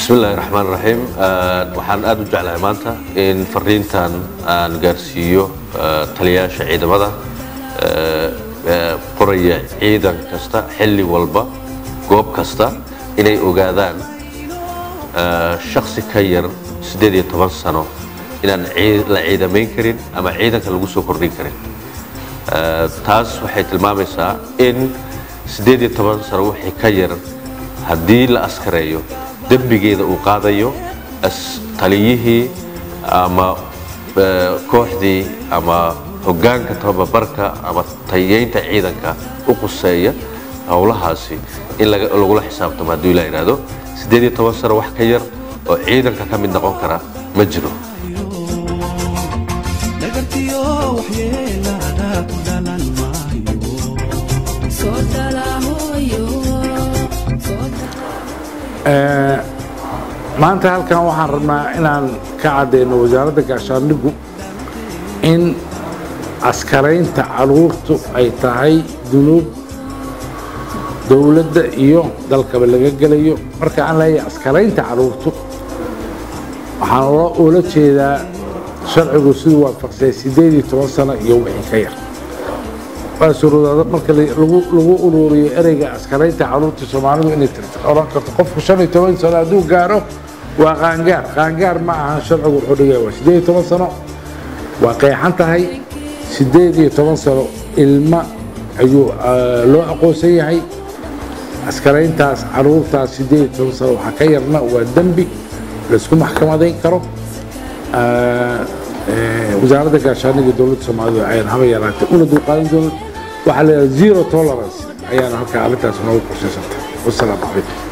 bismi illaahi raxmaan raxiim waxaan aada u jeclahay maanta in fariintan aan gaarsiiyo taliyayaasha ciidamada qoraya ciidan kasta xilli walba goob kasta inay ogaadaan shaksi ka yar siddeed iyo toban sano inaan la ciidamayn karin ama ciidanka lagu soo kordhin karin taas waxay tilmaamaysaa in siddeed iyo toban sano wixii ka yar haddii la askareeyo dembigeeda uu qaadayo taliyihii ama kooxdii ama hoggaanka tababarka ama tayeynta ciidanka u quseeya howlahaasi in lagula xisaabtamo hadduu ilaa yidhaahdo siddeed iyo toban sano wax ka yar oo ciidanka ka mid noqon kara ma jiro maanta halkan waxaan rabnaa inaan ka caddayno wasaaradda gaashaandhigu in askaraynta caruurtu ay tahay dunuub dowladda iyo dalkaba laga gelayo marka aan leeyahay askaraynta caruurtu waxaan ula jeedaa sharcigu siduu waafaqsay siddeed iyo toban sano iyo wixii ka yar waa suruudaada marka lagu ururiyo ereyga askaraynta caruurta soomaalidu inay oran karto qofku shan iyo toban sano hadduu gaaro waa qaangaar qaangaar ma ahan sharcigu wuxuu dhigaya waa siddeed iyo toban sano waa qeexan tahay siddeed iyo toban sano ilma ayuu loo aqoonsan yahay askarayntaas caruurtaas siddeed iyo toban sano waxaa ka yarna waa dembi laysku maxkamadayn karo wasaaradda gaashaaniga dowladda soomaalida ayaan haba yaraatay una dulqaadan doonan waxaa la yidhaha zero tolerance ayaana halkaa arrintaas noogu qorshaysantay wasalaamu calaykum